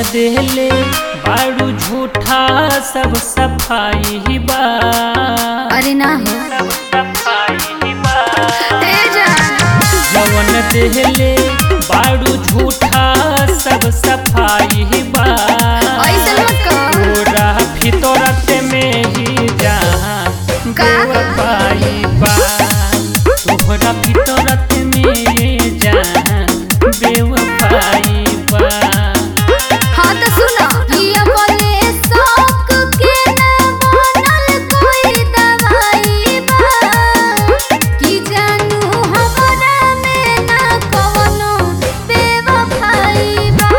देले बाड़ू झूठा सब सफाई बा अरे ना हो सब सफाई बा तेजा जवन देले बाड़ू झूठा सब सफाई बा ऐसे मत कर पूरा फितरत में ही जान का? पाई बा तोहरा फितरत में जान बेवफाई बा हाँ तो सुनो ये बोले शौक के ना बनल कोई दवाई बा कि जानू हमरा में ना कवनो बेवफाई बा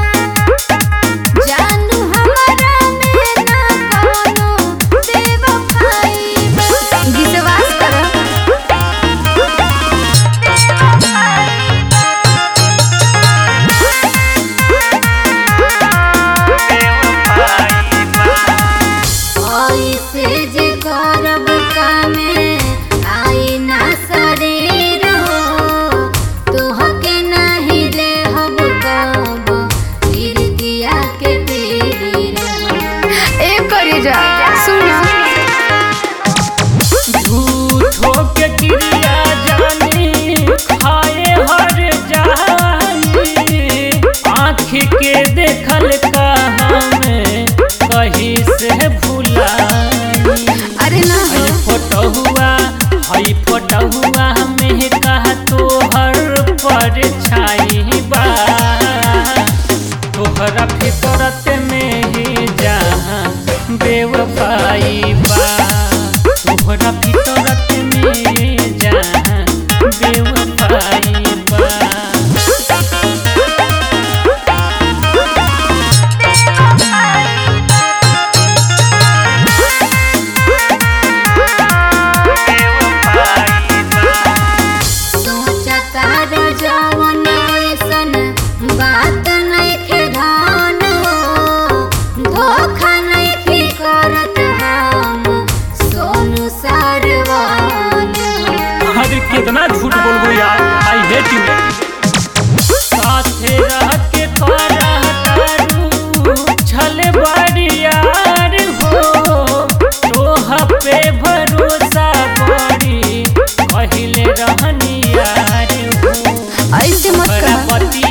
जानू हमरा में ना कवनो बेवफाई बा विश्वास करो ऐसे जे करब कामे आई ना शरीर हो तोहके नाही ले हम कब फिर दिया के तेरी रहो ए करे जा सुनो झूठो के क्रिया जानी खाए हर जानी आँख के देखल का हमें कहीं से भुलाई अरे ना हो हई फोटो हुआ हई फोटो हुआ में कहा तोहर पर छाई बा तोहरा फितरत में ही जहाँ बेवफाई बा तोहरा फितरत में जहाँ बेवफाई बा सोचा तार जवन ऐसन बात नइखे धान हो धोखा नइखे करत हम सोनू सरवान हो अरे कितना झूठ बोलबो यार आई हेट यू साथे रह के तोरा तारू छले बड़ी यार हो तोह पे भरोसा बड़ी कहिले रहनी यार हो ऐसे मत तोहरा कर पति